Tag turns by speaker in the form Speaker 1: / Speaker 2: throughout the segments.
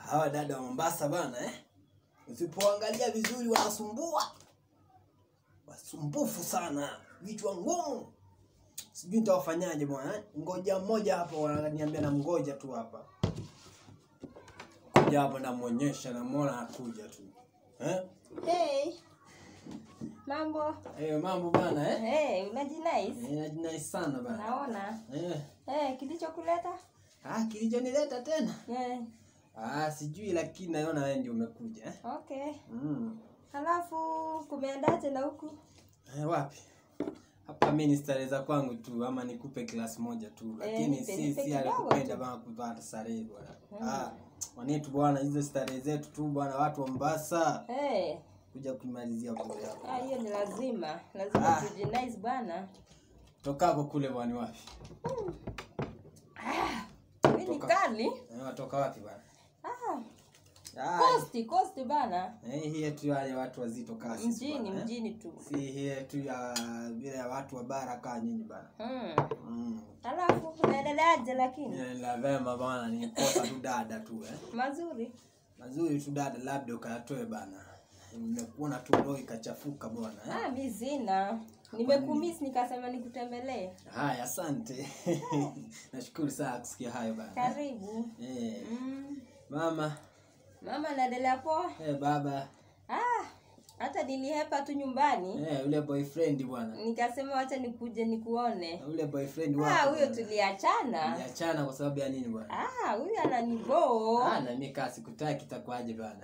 Speaker 1: hawa dada wa Mombasa bana eh? Usipoangalia vizuri wanasumbua, wasumbufu sana, vichwa ngumu. Sijui nitawafanyaje bwana eh? Ngoja mmoja hapa wananiambia na mgoja tu hapa, kuja hapa namuonyesha, namuona anakuja tu eh?
Speaker 2: Hey. Mambo.
Speaker 1: Eh, mambo bana eh?
Speaker 2: Hey, unajinais?
Speaker 1: Eh, najinai sana bana
Speaker 2: Naona.
Speaker 1: eh.
Speaker 2: Hey, kilichokuleta?
Speaker 1: Ah, kilichonileta tena
Speaker 2: Yeah.
Speaker 1: ah, sijui lakini naona wewe ndio umekuja eh?
Speaker 2: Okay.
Speaker 1: mm.
Speaker 2: Halafu kumeendaje na huku?
Speaker 1: Eh, wapi hapa mi ni starehe za kwangu tu ama nikupe class moja tu lakini
Speaker 2: nipe-
Speaker 1: si
Speaker 2: nipe
Speaker 1: si
Speaker 2: kidogo
Speaker 1: alikupenda
Speaker 2: tu.
Speaker 1: bana kupata starehe bwana ah, wanetu bwana hizo starehe zetu tu bwana watu wa Mombasa
Speaker 2: Hey.
Speaker 1: kuja kumalizia bure yako
Speaker 2: Ah, hiyo ni lazima. Lazima
Speaker 1: Ah.
Speaker 2: tujinais bwana.
Speaker 1: tokako kule bwana wapi
Speaker 2: Hii ni
Speaker 1: Toka.
Speaker 2: kali.
Speaker 1: eh, watoka wapi bwana
Speaker 2: Ah,
Speaker 1: ah,
Speaker 2: kosti, kosti bana.
Speaker 1: eh, hii yetu wale watu wazito kasi
Speaker 2: Mjini, mjini tu.
Speaker 1: si hii yetu ya vile ya watu wa bara kaa nyinyi bana
Speaker 2: Mm.
Speaker 1: mm.
Speaker 2: Halafu unaendeleaje lakini?
Speaker 1: la vema bana nikosa tu dada tu eh.
Speaker 2: Mazuri.
Speaker 1: mazuri tu dada labda ukayatoe bana nimekuona tu roho ikachafuka bwana eh?
Speaker 2: Ah, mi sina. Nimekumiss nikasema nikutembelee.
Speaker 1: haya asante nashukuru sana kusikia hayo bana
Speaker 2: Karibu.
Speaker 1: eh,
Speaker 2: Mm.
Speaker 1: mama
Speaker 2: Mama anaendelea poa?
Speaker 1: eh, baba
Speaker 2: Ah, hata nilihepa tu nyumbani
Speaker 1: eh, ule boyfriend bwana
Speaker 2: nikasema wacha nikuje nikuone.
Speaker 1: ule boyfriend
Speaker 2: Ah,
Speaker 1: wako
Speaker 2: huyo
Speaker 1: bwana.
Speaker 2: tuliachana.
Speaker 1: Niachana kwa sababu ya nini bwana
Speaker 2: Ah, huyo ananiboo.
Speaker 1: ah, na mimi kaa sikutaki itakuwaje bana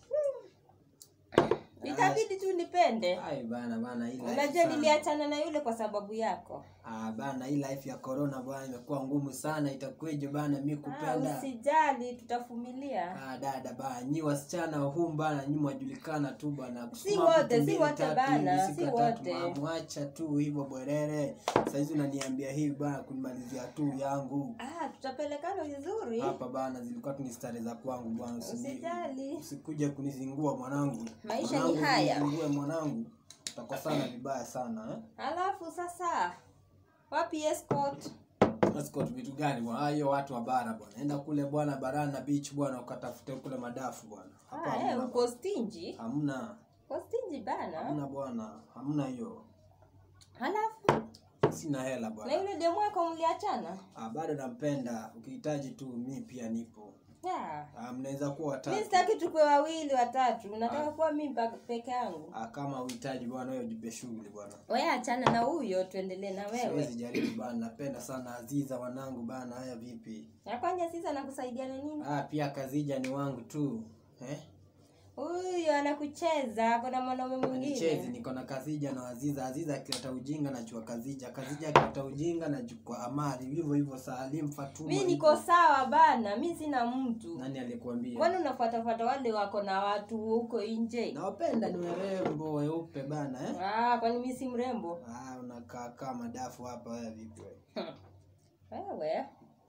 Speaker 2: Itabidi tu nipende.
Speaker 1: ai bana bana hii life
Speaker 2: Unajua
Speaker 1: sana.
Speaker 2: niliachana na yule kwa sababu yako.
Speaker 1: ah, bana hii life ya corona bwana imekuwa ngumu sana itakuwaje bana mi
Speaker 2: Ah,
Speaker 1: kupenda
Speaker 2: usijali tutavumilia.
Speaker 1: Ah, dada bana nyi wasichana humu bana nyi mwajulikana tu bana
Speaker 2: Si
Speaker 1: Kusema
Speaker 2: wote,
Speaker 1: mtu
Speaker 2: si
Speaker 1: mbili,
Speaker 2: wote
Speaker 1: tatu
Speaker 2: bana,
Speaker 1: hivi, siku
Speaker 2: si
Speaker 1: ya tatu,
Speaker 2: wote.
Speaker 1: ma- mwacha tu hivyo bwerere saizi unaniambia hivi bana kunimalizia tu yangu
Speaker 2: Ah, tutapelekana vizuri.
Speaker 1: hapa bana zilikuwa tu ni stare za kwangu bwana usini-
Speaker 2: Usijali.
Speaker 1: usikuje kunizingua mwanangu
Speaker 2: Maisha ni
Speaker 1: Mwanangu,
Speaker 2: haya.
Speaker 1: usinizingue mwanangu utakosana vibaya sana eh?
Speaker 2: Alafu sasa wapi escort?
Speaker 1: Escort vitu gani bwana? Ah, hiyo watu wa bara bwana. Enda kule bwana Barana Beach bwana ukatafute kule madafu bwana. Hapa
Speaker 2: Ah, eh,
Speaker 1: hamna.
Speaker 2: uko stingy.
Speaker 1: Hamna.
Speaker 2: Uko stingy bana.
Speaker 1: Hamna bwana. Hamna hiyo.
Speaker 2: Halafu
Speaker 1: Sina hela
Speaker 2: na
Speaker 1: bwana.
Speaker 2: yule demu wako mliachana?
Speaker 1: Ah, bado nampenda. Ukihitaji tu mi pia nipo.
Speaker 2: Yeah.
Speaker 1: Ah, mnaweza kuwa
Speaker 2: Mi
Speaker 1: watatu.
Speaker 2: sitaki tukue wawili watatu, nataka kuwa mi pa- peke yangu.
Speaker 1: Ah, kama uhitaji bwana wewe jipe shughuli bwana.
Speaker 2: Wewe achana na huyo, tuendelee na
Speaker 1: Siwezi
Speaker 2: wewe.
Speaker 1: jaribu bwana. Napenda sana Aziza wanangu bana. Haya vipi?
Speaker 2: Na kwani sisi anakusaidia na nini?
Speaker 1: Ah, pia Kazija ni wangu tu. Eh?
Speaker 2: Huyo anakucheza, kuna mwanaume
Speaker 1: Nichezi
Speaker 2: mwingine.
Speaker 1: niko na Kazija na Aziza. Aziza akileta ujinga najua Kazija. Kazija akileta ujinga najua Amari. Hivyo hivyo Salim Fatuma.
Speaker 2: Mi
Speaker 1: hivyo.
Speaker 2: niko sawa bana, mi sina mtu.
Speaker 1: Nani alikuambia?
Speaker 2: Kwani unafuatafuata wale wako na watu huko nje?
Speaker 1: Nawapenda ni warembo weupe bana eh?
Speaker 2: Ah, kwani mi si mrembo?
Speaker 1: Ah, unakaa kama dafu hapa wewe vipi wewe?
Speaker 2: Wewe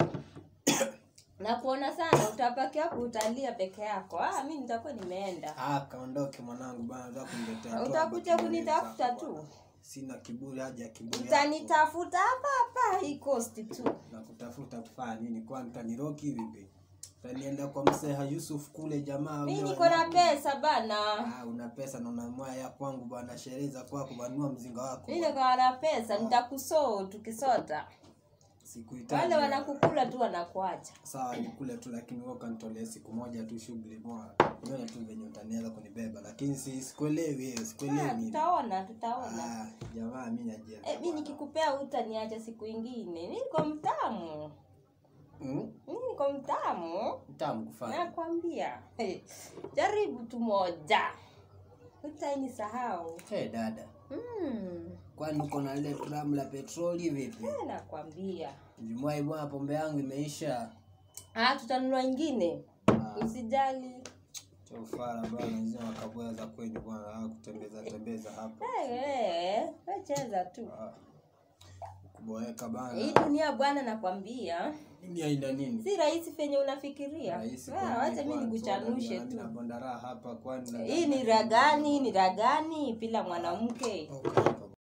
Speaker 2: nakuona sana, utapaki hapo utalia peke yako. Ah, mi nitakuwa nimeenda.
Speaker 1: Ah, kaondoke mwanangu bana, unataka kuniletea tu
Speaker 2: Utakuja
Speaker 1: hapa
Speaker 2: kunitafuta
Speaker 1: kiburi
Speaker 2: tu.
Speaker 1: zako bwana. Sina kiburi haja ya kiburi. yako.
Speaker 2: Utanitafuta hapa hapa hii coast tu.
Speaker 1: Na kutafuta kufanya nini? Kwani utaniroki vipi? Utanienda kwa mseha Yusuf kule jamaa
Speaker 2: Mi
Speaker 1: ule
Speaker 2: niko na
Speaker 1: wanangu.
Speaker 2: pesa bana.
Speaker 1: Ah, una pesa na una moya ya kwangu bwana, sherehe za kwako banua mzinga wako.
Speaker 2: Mi niko na pesa, nitakusoo tukisota.
Speaker 1: Sikuhitaji.
Speaker 2: Wale wanakukula tu wanakuacha.
Speaker 1: sawa nikule tu lakini wewe kanitolee siku moja tu shughuli moja nione tu venye utaniweza kunibeba lakini si sikuelewi hiyo
Speaker 2: Ah,
Speaker 1: sikuelewi mimi.
Speaker 2: tutaona, tutaona.
Speaker 1: ah jamaa mimi najielewa
Speaker 2: Eh, mi nikikupea utaniacha siku ingine. Mi niko mtamu.
Speaker 1: mm?
Speaker 2: Mi niko mtamu.
Speaker 1: mtamu kufanya
Speaker 2: Nakwambia. Hey, jaribu tu moja. Utanisahau.
Speaker 1: hey, dada
Speaker 2: Mm.
Speaker 1: kwani uko na ile gramu la petroli vipi
Speaker 2: Eh, nakwambia.
Speaker 1: jumwai bwana pombe yangu imeisha
Speaker 2: Ah, tutanunua ingine.
Speaker 1: Ah,
Speaker 2: Usijali.
Speaker 1: cha ufara bwana nzima wakaboya za kwenye bwana ah, kutembeza tembeza hapa
Speaker 2: Eh, eh, we cheza tu.
Speaker 1: ah. kuboeka
Speaker 2: Hii
Speaker 1: bana
Speaker 2: dunia bwana nakwambia.
Speaker 1: dunia ina nini
Speaker 2: Si rahisi venye unafikiria.
Speaker 1: Rahisi
Speaker 2: Ah,
Speaker 1: kwa
Speaker 2: wacha
Speaker 1: nini
Speaker 2: mimi
Speaker 1: kwanza?
Speaker 2: nikuchanushe
Speaker 1: Mimi
Speaker 2: tu.
Speaker 1: nabonda raha hapa kwani
Speaker 2: Hii ni ragani, ni ragani bila mwanamke.
Speaker 1: Okay, okay,